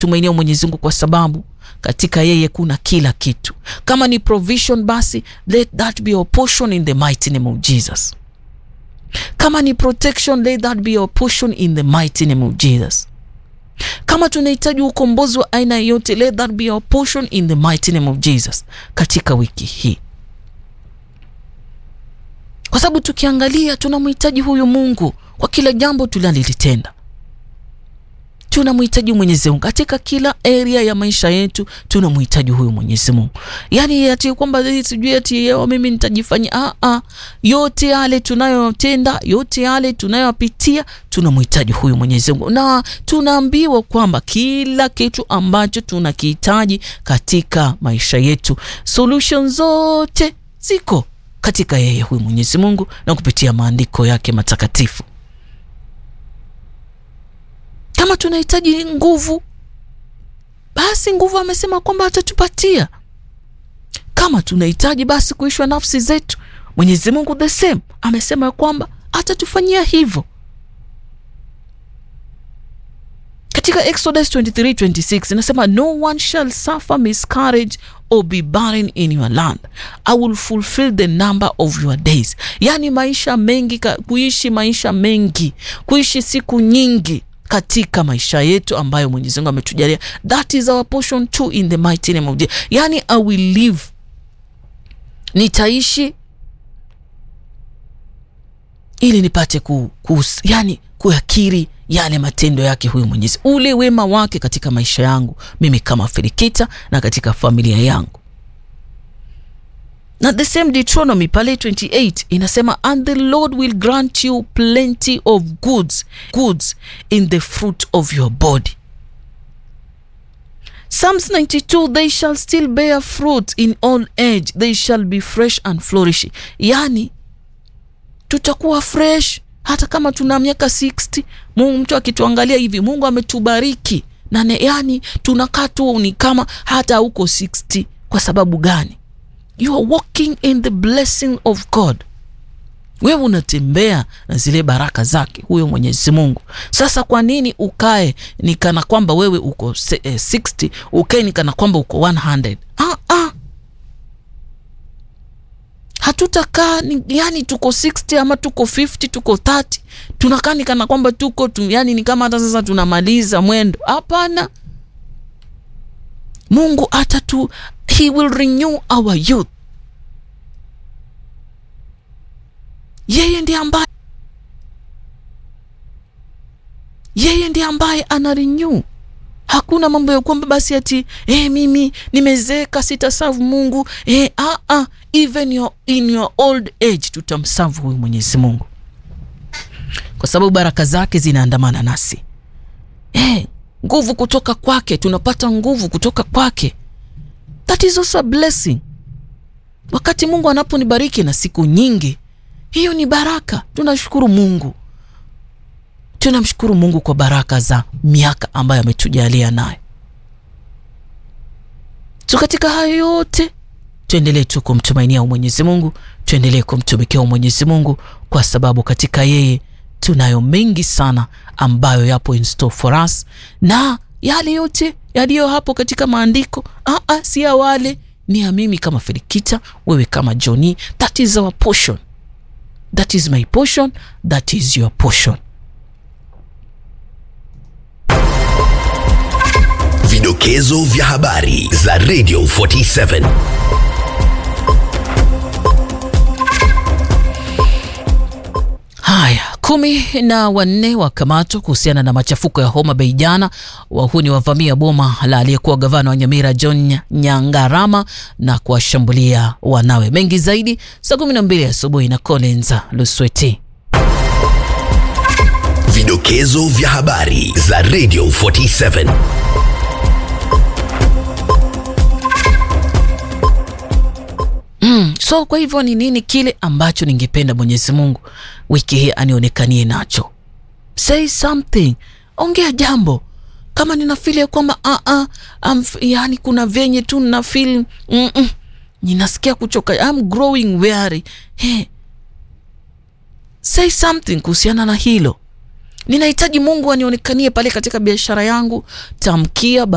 tumainia Mwenyezi Mungu kwa sababu katika yeye kuna kila kitu. Kama ni provision, basi let that be your portion in the mighty name of Jesus. Kama ni protection, let that be your portion in the mighty name of Jesus. Kama tunahitaji ukombozi wa aina yoyote, let that be your portion in the mighty name of Jesus katika wiki hii, kwa sababu tukiangalia tunamhitaji huyu Mungu kwa kila jambo tunalolitenda tunamhitaji Mwenyezi Mungu katika kila area ya maisha yetu, tunamhitaji huyu Mwenyezi Mungu. Yani ati kwamba sijui ati yeo mimi nitajifanya a a, yote yale tunayotenda, yote yale tunayopitia, tunamhitaji huyu Mwenyezi Mungu, na tunaambiwa kwamba kila kitu ambacho tunakihitaji katika maisha yetu, solution zote ziko katika yeye huyu Mwenyezi Mungu na kupitia maandiko yake matakatifu. Kama tunahitaji nguvu, basi nguvu amesema kwamba atatupatia. Kama tunahitaji basi kuishwa nafsi zetu, Mwenyezi Mungu the same amesema kwamba atatufanyia hivyo. Katika Exodus 23:26 inasema no one shall suffer miscarriage or be barren in your land I will fulfill the number of your days. Yaani maisha mengi, kuishi maisha mengi, kuishi siku nyingi katika maisha yetu ambayo Mwenyezi Mungu ametujalia. That is our portion too in the mighty name of Jesus. Yani I will live, nitaishi ili nipate ku, ku, yani kuyakiri yale matendo yake huyu Mwenyezi, ule wema wake katika maisha yangu mimi kama Filikita na katika familia yangu. Na the same Deuteronomy pale 28 inasema and the Lord will grant you plenty of goods goods in the fruit of your body. Psalms 92 they shall still bear fruit in old age they shall be fresh and flourishing. Yani tutakuwa fresh hata kama tuna miaka 60. Mungu mtu akituangalia hivi Mungu ametubariki na yani tunakaa tu ni kama hata uko 60. Kwa sababu gani? You are walking in the blessing of God. Wewe unatembea na zile baraka zake huyo Mwenyezi Mungu. Sasa kwa nini ukae ni kana kwamba wewe uko eh, 60 ukae ni kana kwamba uko 100? Ah, ah. Hatutakaa yani tuko 60 ama tuko 50 tuko 30 tunakaa ni kana kwamba tuko tu, yani ni kama hata sasa tunamaliza mwendo. Hapana, Mungu atatu He will renew our youth. Yeye ndiye ambaye yeye ndiye ambaye ana renew. Hakuna mambo ya kwamba basi ati eh, mimi nimezeeka sitasavu Mungu eh, ah, ah, even your, in your old age tutamsavu huyu Mwenyezi Mungu kwa sababu baraka zake zinaandamana nasi eh, nguvu kutoka kwake, tunapata nguvu kutoka kwake. That is also a blessing. Wakati Mungu anaponibariki na siku nyingi, hiyo ni baraka. Tunashukuru Mungu, tunamshukuru Mungu kwa baraka za miaka ambayo ametujalia nayo. So katika hayo yote tuendelee tu kumtumainia Mwenyezi Mungu, tuendelee kumtumikia Mwenyezi Mungu kwa sababu katika yeye tunayo mengi sana ambayo yapo in store for us, na yale yote yaliyo hapo katika maandiko aa, si ya wale, ni ya mimi kama Filikita, wewe kama Johnny. That is our portion, that is my portion, that is your portion. Vidokezo vya habari za Radio 47 Haya, kumi na wanne wakamatwa kuhusiana na machafuko ya Homa Bay jana. Wahuni wavamia boma la aliyekuwa gavana wa Nyamira John Nyangarama na kuwashambulia wanawe. Mengi zaidi saa kumi na mbili asubuhi na Collins Lusweti. Vidokezo vya habari za Radio 47 Mm, so kwa hivyo ni nini kile ambacho ningependa Mwenyezi Mungu wiki hii anionekanie nacho? Say something, ongea jambo. Kama nina feel ya kwamba uh -uh, yani kuna venye tu nina feel mm -mm, ninasikia kuchoka, I'm growing weary. Hey, say something kuhusiana na hilo. Ninahitaji Mungu anionekanie pale katika biashara yangu, tamkia